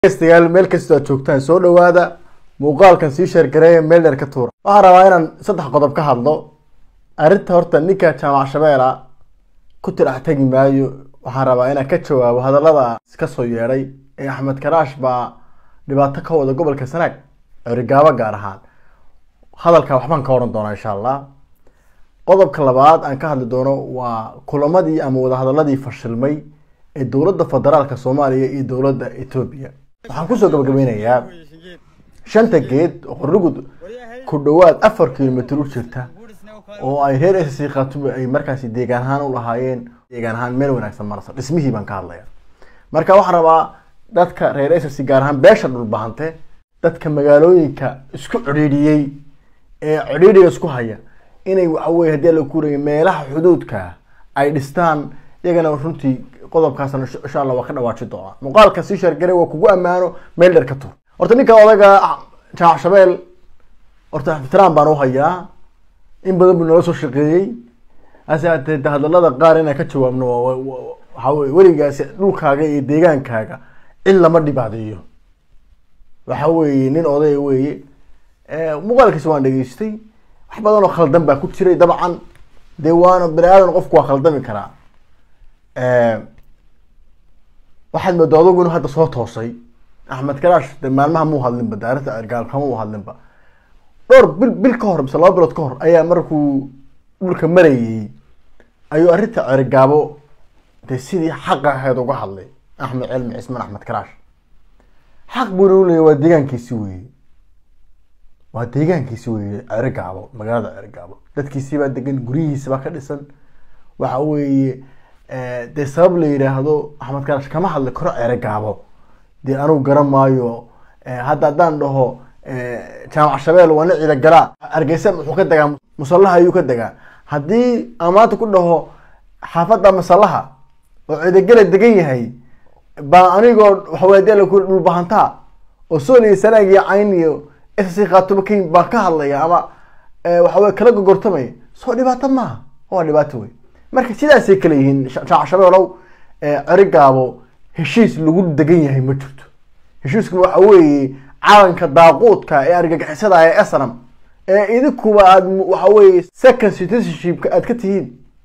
degeystayaal meel kastoo aad joogtaan soo dhawaada muuqaalkan sii sheergareeya meel dheer ka tuura waxaan rabaa inaan saddex qodob ka hadlo arrinta horta ninka jaamac shabeela ku tirax tegi maayo waxaan rabaa inaan ka jawaabo hadallada ka soo yeedhay ee axmed karaash baa dhibaato ka wada gobolka sanaag cerigaabo gaar ahaan hadalka waxbaan ka oran doonaa insha allah qodobka labaad aan ka hadli doono waa kulamadii ama wadahadaladii fashilmay ee dowladda federaalka soomaaliya iyo dowladda etoobiya waxaan kusoo gabagabeynayaa shanta geed oo qorlugud ku dhowaad afar kilomitr u jirta oo ay reer sc khatube ay markaasi deegaan ahaan u lahaayeen deegaan ahaan meel wanaagsan marasa dhismihii baan ka hadlaya marka waxaan rabaa dadka reer sc gaar ahaan beesha dhulbahante dadka magaalooyinka isku cidhiidhiyey ee cidhiidhiga isku haya inay waxaweye haddii la kuuraya meelaha xuduudka ay dhistaan iyagana runtii qodobkaasna insha allah waa ka dhawaaji doonaa muuqaalka sii sheergare waa kugu ammaano meel dheer ka tur horta ninka odaga jaamac shabeel horta ixtiraam baan u hayaa in badan buu nala soo shaqeeyey hase haatee hadalada qaar inaan ka jawaabno waxaa weye weligaasi dhulkaaga iyo deegaankaaga cid lama dhibaadeeyo waxa weeye nin odaya weeye muuqaalkiisa waan dhageystay wax badan oo khaldan baa ku jiray dabcan dee waana bani aadan qofku waa khaldami karaa waxaad moodaa adugu inuu hadda soo toosay axmed karaash de maalmaha muu hadlinba de arrinta ergaalkama u hadlinba dhowr bil bil ka hor mise laba bilood ka hor ayaa markuu dhulka marayay ayuu arrinta cergaabo de sidii xaqa ahayd uga hadlay axmed cilmi cismaan axmed karaash xaq buuna u leeyay waa deegaankiisi weye waa deegaankiisi weye cergaabo magaalada cergaabo dadkiisibaa degan guryihiisibaa ka dhisan waxa weeye dee sabab la yidhaahdo axmed karaash kama hadli karo cergaabo dee anugu garan maayo hadda haddaan dhaho jaamac shabeel waa nin ciida galaa hargeysa wuxuu ka degaa musallaha ayuu ka degaa haddii amaanta ku dhaho xaafadda masallaha oo ciidagala degan yahay baa anigoo waxaweye dee laku dhulbahantaa oo sooliya sanaag iyo cayn iyo sc khaatumo ken baan ka hadlaya ama waxaweye kala gogortamaya soo dhibaato maaha waa dhibaato wey marka sidaasay kale yihiin jaamac shabeelow cerigaabo heshiis lagu degan yahay ma jirto heshiisku waxa weeye calanka daaquudka ee argagixisada ee snam ee idinkuba aad waxa weye second citizenshipka aad ka tihiin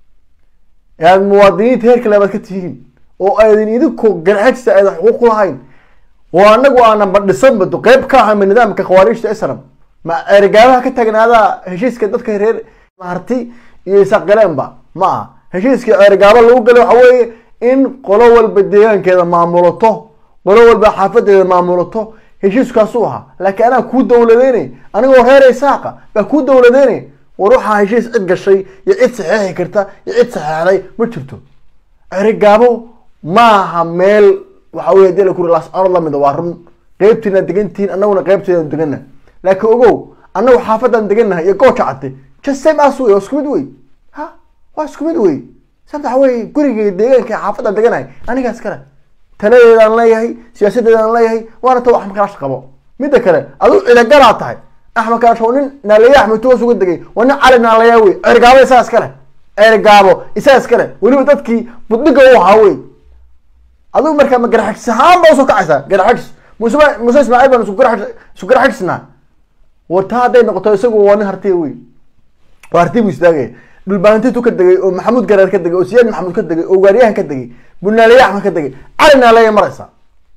ee aad muwaadiniinta heer kale aad ka tihiin oo aydin idinku garxajsa aydan xuquuq ku lahayn oo anagu aanan badhisanba qeyb ka ahama nidaamka khawaariijta snam ma ergaabaha ka tagnaadaa heshiiska dadka reer maharti iyo isaqgaleenba ma aha heshiiska ergaabo lagu galay waxa weeye in qolo walba deegaankeeda maamulato qolo walba xaafadeeda maamulato heshiiskaasu ahaa laakiin anaa kuu dawladeynay anigoo reer isaaqa baa kuu dawladeynay war waxaa heshiis cid gashay iyo cid saxeexi karta iyo cid saxeexday ma jirto cerigaabo maaha meel waxa wey hadii lakuri lascanood lamida waa run qeybtiina degantihiin anaguna qeybteeda degana laakiin ogow anagu xaafadaan deganahay iyo gooja cadde just same as wey waa isku mid wey ha waa isku mid wey sabta waxa wey gurigay deegaanka xaafadaan deganahay anigaas kale taladeedaan leeyahay siyaasadeedaan leeyahay waana ta axmed karaash qabo midda kale aduu cidagalaa tahay axmed karaash waa nin naaleya axmed toos uga degay waa nin cali naaleya wey cergaabo isaga iskale cergaabo isaga iskale weliba dadkii budhiga u ahaa wey adigu markaa ma garaxagis ahaan baa usoo kacaysaa garaxagis muse muse ismaaciil baan isku garax isku garaxagisnaa war taa hadday noqoto isagu waa nin hartiya wey waa hartiya buu istaagaya dhulbaantitu ka degay oo maxamuud gareer ka degay oo siyaad maxamuud ka degay oo gaariyahan ka degay bunaaleya axmed ka degay cali naaleya maraysa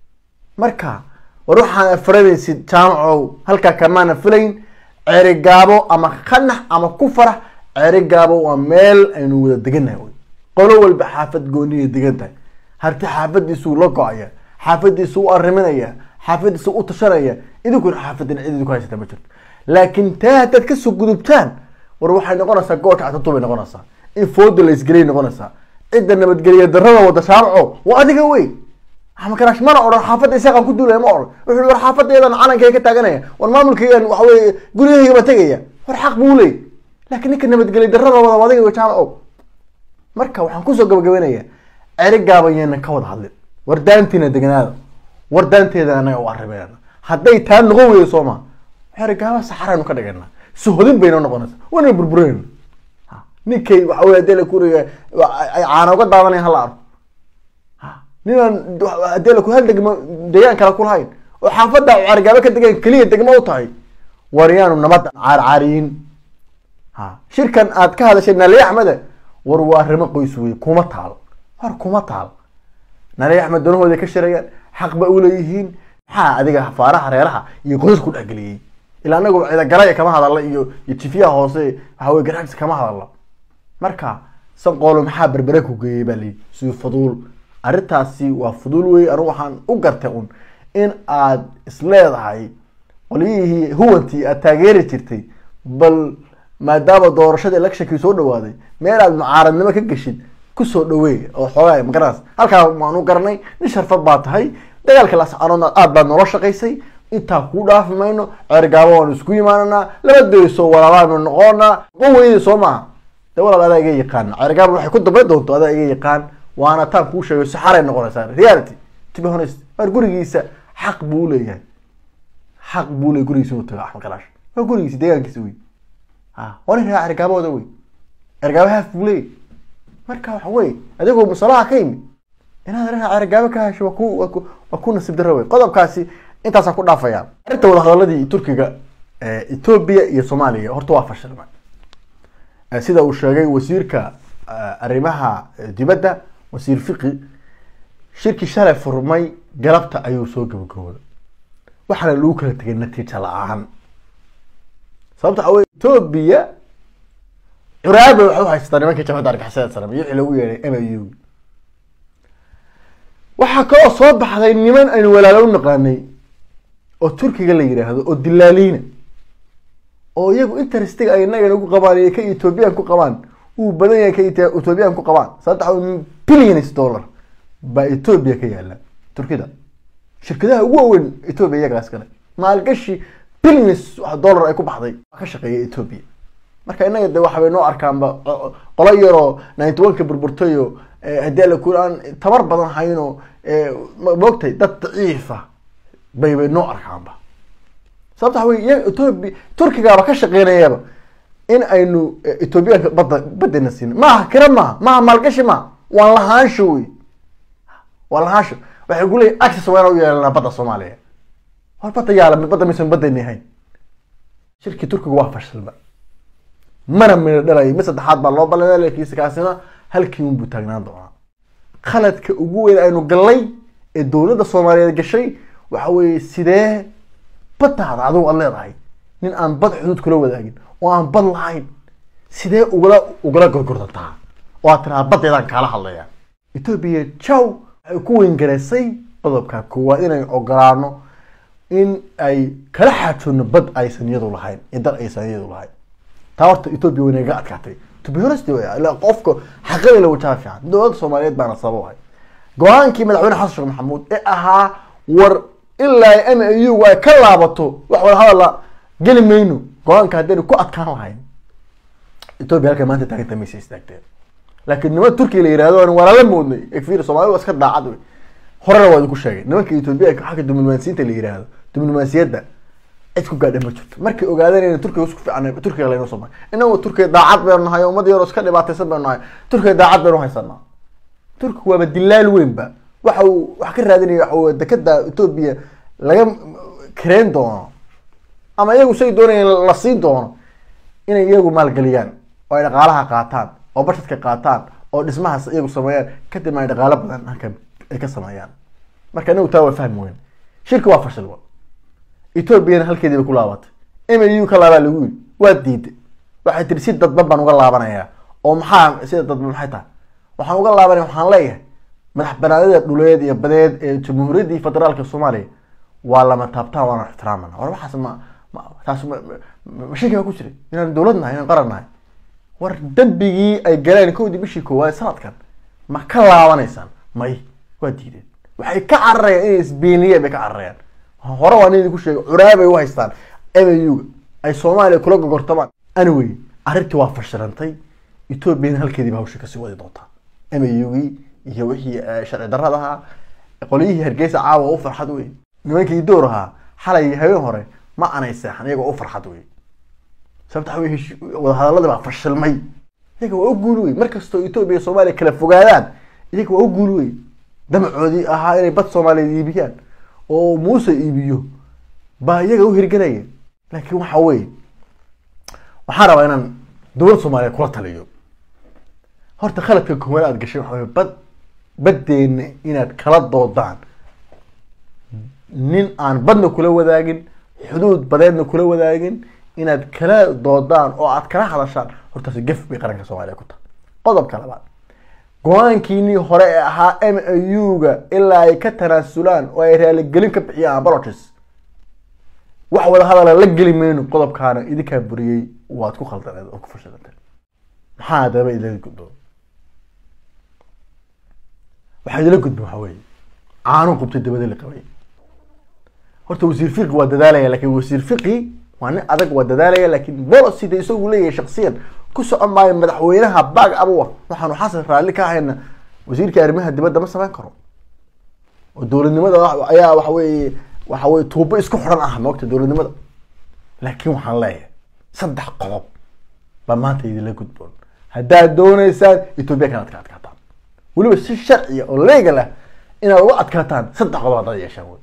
marka war waxaana faradaysid jaamacow halkaa kamaana filayn cerigaabo ama khanax ama ku farax cerigaabo waa meel aynu wada deganahay wy qolo walba xaafad gooniya degan tahay harti xaafadiisuu la go-aya xaafadiisu u ariminaya xaafadiisu u tashanaya idinkuna xaafadina cid idinku haysata ma jirto laakiin taa haddaad kasoo gudubtaan war waxay noqonaysaa gooja catatu bay noqonaysaa in fooda la isgeliyay noqonaysaa cidda nabadgeliya darada wada shaamaco waa adiga wey axmed karaash mana odhan xaafadda isaaqaan ku duulaya ma odhan wuxuu war xaafadaydan calankayga ka taaganaya war maamulkaygan waxa weye guryahayga ba tegaya war xaq buu leey laakiin ninka nabadgeliya darada wada waa adiga wey jaamaco marka waxaan kusoo gabagabeynaya cerigaaban yeenan ka wada hadlin war daantiina deganaada war daanteeda anaga u arrimeena hadday taa noqon weydo soo ma cerigaaba saxaraynu ka dhigana suhodin bayna noqonaysa waana burbureyna ninkay waxa wey hadii la kuriga ay caana uga daadanaya hala arko ninaan hadee laku hal degmo deegaan kale ku lahayn oo xaafadda carigaabo ka degan keliya degmo u tahay war yaanu nabadda caarcaariyin ha shirkan aad ka hadashay nali axmede war waa arrimo qoys wey kuma taal war kuma taal nali axmed danahooda ka shirayaan xaq ba u leeyihiin maxaa adiga faaraha reeraha iyo qoys ku dhexgeliyey ilaa anagu cidagalaya kama hadalla iyo iyo jifiyaha hoose waxa wey garaagsi kama hadalla marka sanqoolo maxaa berbere ku geeyey baa layihi si fuduul arrintaasi waa fuduul wey anigu waxaan u gartay un in aad isleedahay qolyihii huwantii aad taageeri jirtay bal maadaama doorashada electionkii soo dhawaaday meel aad mucaaradnimo ka geshid kusoo dhaweey oo xoogaa magaras halkaa waanu garanay nin sharfad baa tahay dagaalka lascaroodna aad baad noola shaqaysay intaa kuu dhaafi mayno ceergaabo waanu isku imaananaa laba dayso walaalaanu noqonaa ma weydi soo maaha de walaal adaa iga yaqaan ceergaabo waxay ku dambayn doonto adaa iga yaqaan waana taan kuu sheegay saxaray noqonaysaa reality to be honest waar gurigiisa xaq buu uleeyahay xaq buu leeyahay gurigiisa inuu tago axmed kalaash waa gurigiisa deegaankiisa wey ha waa nin raa cergaabooda wey cergaabo haaf buu leeyahay marka waxa wey adigoo musalaha ka yimid inaad raa cergaabo ka hesho waa ku waa ku waa ku nasiib darro wey qodobkaasi intaasaan ku dhaafaya arrinta wadahadaladii turkiga etoobiya iyo soomaaliya horta waa fashilma sida uu sheegay wasiirka arrimaha dibadda wasiir fiqi shirkii shalay furmay galabta ayuu soo gabagabooday waxaana lagu kala tegay natiija la-aan sababta waxa wey etoobiya curaaba waxay uhaystaa nimankii jabhadda argixisada sare iyo wixii lagu yeehay m u waxaa kaloo soo baxday niman aynu walaalo u naqaanay oo turkiga la yidhaahdo oo dilaaliina oo iyagu interestiga ay inaga nagu qabaan iyo ka ethoobiyan ku qabaan uu badan yahay ka ethoobiyan ku qabaan sababta waxa billions dollar baa etoobiya ka yaala turkida shirkadaha ugu waaweyn etoobiya iyagaas kale maalgashi billions dollar ay ku baxday ka shaqeeya etoobiya marka inaga de waxbay noo arkaanba qolo yaroo ninety one ka burburtayo haddii ala ku aan tabar badan hayno moogtay dad daciifa bay bay noo arkaanba sababta waxa wey iya etoobiya turkigaaba ka shaqeynayaba in aynu etoobiyaanka badda baddana siino maaha kira maaha maaha maalgashi maaha waan lahaansho wey waa lahaansho waxay ku leeyihin access waa inaan u yeelanaa badda soomaaliya war badda yaala badda maysan baddani ahayn shirkii turkiga waa fashilba mana mina dhalayo mid saddexaad baa loo ballamay laakiinse kaasina halkii unbuu taagnaan doonaa khaladka ugu weyn aynu gallay ee dowladda soomaaliyeed gashay waxa weeye sidee baddaada adigu aad leedahay nin aan bad xuduud kula wadaagin oo aan bad lahayn sidee ugala ugala gorgordataa oo aad tirahaa baddeedaan kaala hadlaya etoobiya jow waxay ku weyngareysay qodobka koowaad inay ogolaano in ay kala xaajoonno bad aysan iyadu lahayn iyo dal aysan iyadu lahayn taa horta etoobiya way naga adkaatay to be honest ila qofka xaqada la wajaha fiican dowladda soomaaliyeed baana sabab ahay go-aankii madaxweyne xasan sheekh maxamuud ee ahaa war ilaa m a u ay ka laabato wax wada hadalla geli mayno go-aanka haddaynu ku adkaan lahayn etoobiya halkay maanta taaganta maysa istaagteen laakiin niman turkiya la yihahdo aan walaala moodnay efir soomaalida waa iska daacad wey horena waa idinku sheegay nimanka etoobiyaanka xagga diblomaasiyiinta la yihahdo diblomaasiyadda cid ku gaadha ma jirto markay ogaadeen in turkiga isku fiican turkiga laynoo soo maray inagu turkiga daacad baynu nahay ummad yaroo iska dhibaataysan baynu nahay turkiga daacad baynu haysanaa turkiga waaba dilaal weynba waxa uu wax ka raadinaya waxa uu dekada etoobiya laga kareyn doono ama iyagu say doonayeen la siin doono inay iyagu maalgeliyaan oo ay dhaqaalaha qaataan oo bashadka qaataan oo dhismahaas iyagu sameeyaan kadibna ay dhaqaalo badan halkan ay ka sameeyaan marka inagu taa waa fahmi weyn shirka waa fashil etoobiyana halkeedii bay ku laabatay m a u ka laabaa lagu yiri waa diiday waxay tiri si dadban baan uga laabanayaa oo maxaa sida dadban maxay tahay waxaan uga laabanaya waxaan leeyahay madax banaanida dhuleed iyo badeed ee jamhuuriyaddii federaalka soomaaliya waa lama taabtaan waana ixtiraamana war waxaas ma ma taas ma mashaki baa ku jiray inaan dowlad nahay inaan qaran nahay war dembigii ay galeen kowdii bishii koowaad sanadkan ma ka laabanaysaan may waa diideen waxay ka cararayaan inay isbeeniyeen bay ka cararayaan hore waa nin idinku sheegay curaabay u haystaan m a u ay soomaaliya kula gogortamaan anyway arrintii waa fashilantay etoobiyana halkeediiba hawsha kasii wadi doontaa m a u gii iyo wixii sharci darrada ahaa qolyihii hargeysa caawa u farxad wey nimankii door ahaa xalay habeen hore ma anay seexan iyagoo u farxad wey sababta waxa wey wadahadaladii baa fashilmay iyaga waa u guul wey markastoo etoobiya iyo soomaaliya kala fogaadaan iyaga waa u guul wey damacoodii ahaa inay bad soomaaliyeed iibiyaan oo muuse iibiyo baa iyaga u hirgelaya laakiin waxa weeye waxaan rabaa inaan dowladda soomaaliyeed kula taliyo horta khaladka koowaad aad gashay waxa weye bad baddeena inaad kala doodaan nin aan badna kula wadaagin xuduud badeedna kula wadaagin inaad kala doodaan oo aad kala hadashaan hortaasi gef bay qaranka soomaaliya ku tahay qodobka labaad go-aankiinii hore ee ahaa m a u-ga ilaa ay ka tanaasulaan oo ay raaligelin ka bixiyaan apologies wax wada hadala la geli mayno qodobkaana idinkaa buriyey waad ku khaldaneed oo ku fashilanteen maxaa haddaba idila gudbo waxaa idila gudbo waxaa weeye caano qubtay dabada la qabay horta wasiir fiqi waa dadaalaya laakiin wasiir fiqi waa nin adag waa dadaalaya laakiin policy de isagu leeyahay shaksiyan ku socon maayo madaxweynaha baag abuwa waxaanu xasan raalli ka ahayna wasiirka arrimaha dibadda ma samayn karo oo dowladnimada ayaa waxa weeye waxa weye tuubo isku xidhan ah moogta dowladnimada laakiin waxaan leeyahay saddex qodob baa maanta idinla gudboon haddaad dooneysaan etoobiya kanaad ka adkaataan weliba si sharciya oo legal ah inaad uga adkaataan saddex qodob haddaad yeeshaan wey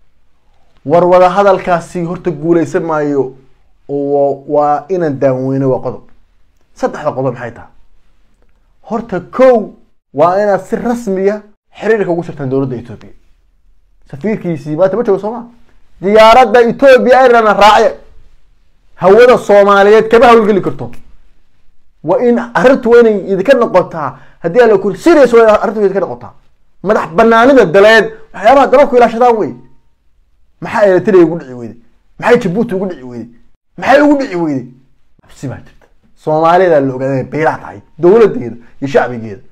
war wada hadalkaasi horta guuleysan maayo oo waa inaan daaweyno waa qodob saddexda qodob maxay tahay horta kow waa inaad si rasmiya xiriirka ugu jirtaan dowladda etoobiya safiirkiisii maanta ma joogo sooma diyaaradda etoobiya airlana raace hawada soomaaliyeed kama hawlgeli karto waa in arrintu waa inay idinka noqotaa haddii ala kuri serious waa arrintu idinka noqotaa madax banaanida daleed waxyaabaha dalalku ilaashadaan wey maxaa eritrea ugu dhici weyday maxay jabuuti ugu dhici weyday maxay ugu dhici weyday absi baa jirta soomaalida la ogaada inay baylac tahay dowladeeda iyo shacbigeeda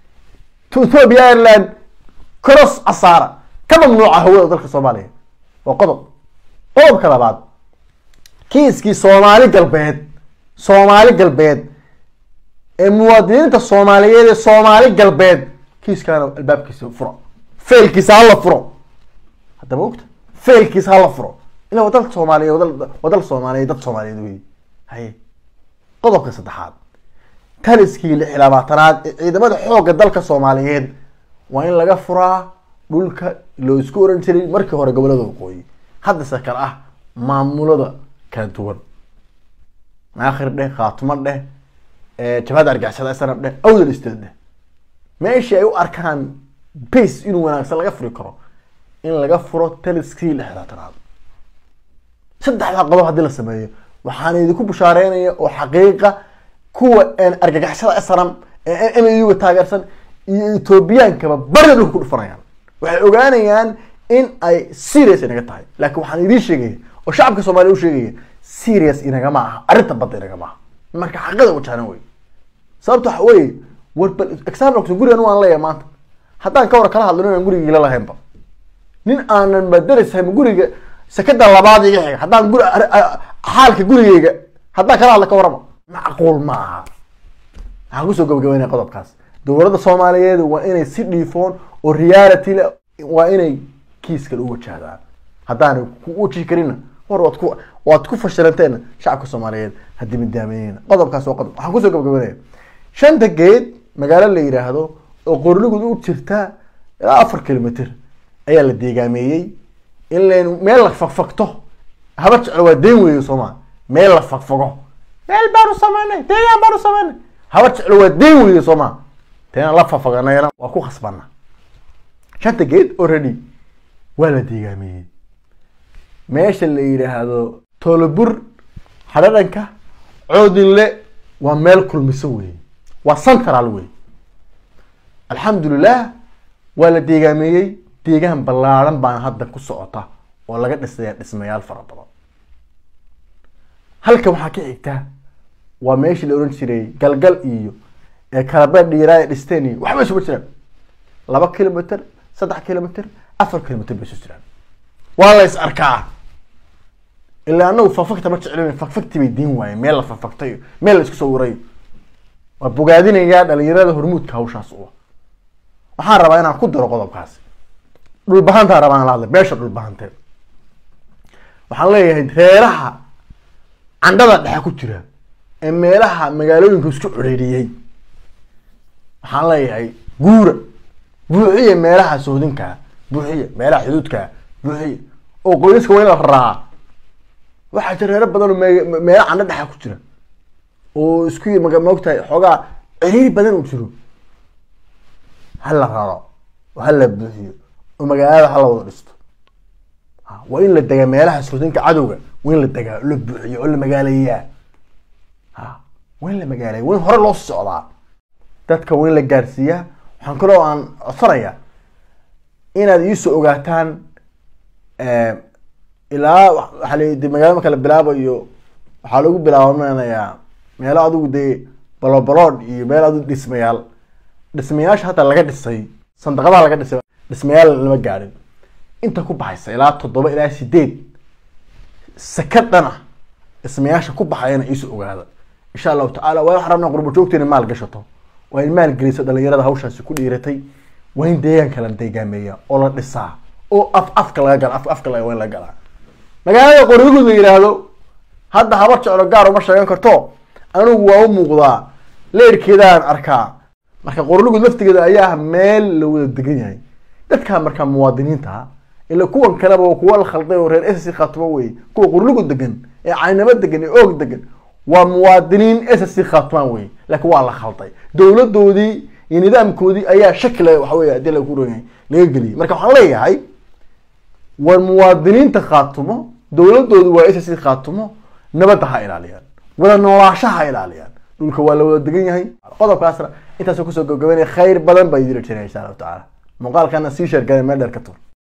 ethiopia ireland cross asaara ka mamnuuca hawada dalka soomaaliya waa qodob qodobka labaad kiiskii soomaali galbeed soomaali galbeed ee muwaadiniinta soomaaliyeed ee soomaali galbeed kiiskaana albaabkiisa furo failkiisa hala furo haddaba ogta failkiisa hala furo ila waa dalka soomaaliyeed waa dal soomaaliyeed dad soomaaliyeed wey haye qodobka saddexaad taliskii lix iyo labaatanaad ee ciidamada xoogga dalka soomaaliyeed waa in laga furaa dhulka loo isku oran jiray markii hore gobolada waqooyi haddase kale ah maamulada kala duwan naakhir dheh khaatumo dheh jabhada argixisada snab dheh awdal state dheh meeshii ay u arkaan base inuu wanaagsan laga furi karo in laga furo taliskii lix iyo labaatanaad saddexdaa qodob haddii la sameeyo waxaan idinku bushaareynaya oo xaqiiqa kuwa argagixisada snam ee m a u-ga taageersan iyo ethoobiyankaba barida dhulka ku dhufanayaan waxay ogaanayaan in ay serious inaga tahay laakiin waxaan idiin sheegaya oo shacabka soomaaliya u sheegaya serious inagama aha arrinta badda inagama aha marka xaqida wajahna wey sababta waxa weye war bal example gurigan waan leeyahay maanta haddaan ka war kala hadlino inaan gurigiila lahaynba nin aanan madaraysahay guriga sekada labaad iga xiga haddaan guri xaalka gurigeyga haddaan kala hadla ka warama macquul ma aha waxaan kusoo gabagabeynaya qodobkaas dowladda soomaaliyeed waa inay si dhiifoon oo reality le waa inay kiiskan u wajahdaan haddaanay ku wajihi karina war waad ku waad ku fashilanteena shacabka soomaaliyeed haddii midaameyneyna qodobkaas waa qodob waxaan kusoo gabagabeynaya shanta geed magaalo la yidhaahdo oo qornigud u jirta ilaa afar kilomitr ayaa la deegaameeyey in laynu meel la fagfagto haba jeclo waa dayn weeye sooma meel la fagfago meel baanu sameynay deegaan baanu sameynay haba jeclo waa dayn weeye sooma teena la fafaganayna waa ku khasbana shanta geed already waa la deegaameeyey meesha la yidhaahdo tolobur hadhadhanka coodinle waa meel kulmiso weeye waa central wey alxamdulilah waa la deegaameeyey deegaan ballaaran baan hadda ku socota oo laga dhisaya dhismayaal fara badan halka waxaa ka xigta waa meeshii la ohan jiray galgal iyo ee kalabeed dhiiraa ee dhisteen iyo waxba isuba jiraan laba kilomitr saddex kilomitr afar kilomitr bay isu jiraan waa la is arkaa ilaa anagu fafagta ma jeclin fagfagti bay diin waayeen meel la fafagtayo meel la isku sawirayo waa bogaadinayaa dhalinyarada hormuudka hawshaas u waxaan rabaa inaan ku daro qodobkaasi dhulbahantaa rabaan la hadlay beesha dhulbahantee waxaan leeyahay reeraha candhada dhexe ku jira ee meelaha magaalooyinka isku ciriiriyey waxaan leeyahay guura buuxiya meelaha sohdinkaa buuxiya meelaha xuduudkaa buuxiya oo qoysaska waa in la raraa waxaa jira reero badan oo me- meelo candho dhexa ku jira oo isku maga maogtahay xoogaa ciriiri badan uu jiro ha la raro oo ha la buuxiyo oo magaalada ha la wada dhisto Ha, waa in la degaa meelaha sohdinka cadowga waa in la degaa oo la buuxiyo oo la magaaleeyaa ha waa in la magaaleeya waa in hore loo socdaa dadka waa in la gaarsiiyaa waxaan kaloo aan codsanayaa inaad iisoo ogaataan eh, ilaa wa- waxaa la de magaalada marka la bilaabayo waxaa lagu bilaabanayaa meelo adigu dee balobalood iyo meel adigu dhismayaal dhismayaasha hadda laga dhisay sandaqadaha laga dhisay dhismayaal lama gaadhin inta ku baxaysa ilaa toddoba ilaa sideed sakad dhan ah dhismayaasha ku baxayana iisoo ogaada insha allahu tacaala waa waxaan rabnaa qurbo joogteena maal gashato waa in maal geliso dhalinyarada hawshaasi ku dhiiratay waa in deegaanka la deegaameeya oo la dhisaa oo af afka laga gala af afka laga waa in laga galaa magaalada qoryoguud la yidhaahdo hadda habar jeclo gaar uma sheegan karto anigu waa u muuqdaa leerkeedaan arkaa marka qorlugud laftigeeda ayaa ah meel la wada degan yahay dadkaa markaa muwaadiniinta ah ila kuwan kaleba waa kuwa la khalday oo reer ss khaatumo wey kuwa qorlugud degan ee caynamo degan ee oog degan waa muwaadiniin ss khaatumaan wey laakiin waa la khalday dowladoodii iyo nidaamkoodii ayaa shaki le waxa wey hadii lagu ron yahay laga geliyay marka waxaan leeyahay war muwaadiniinta khaatumo dowladoodu waa ss khaatumo nabadda ha ilaaliyaan wada noolaashaha ha ilaaliyaan dhulka waa la wada degan yahay qodobkaasna intaasoo kusoo gabagabanaya khayr badan baa idin jiraya insha allahu tacaala muuqaalkana sii sheergala meel dheer ka tur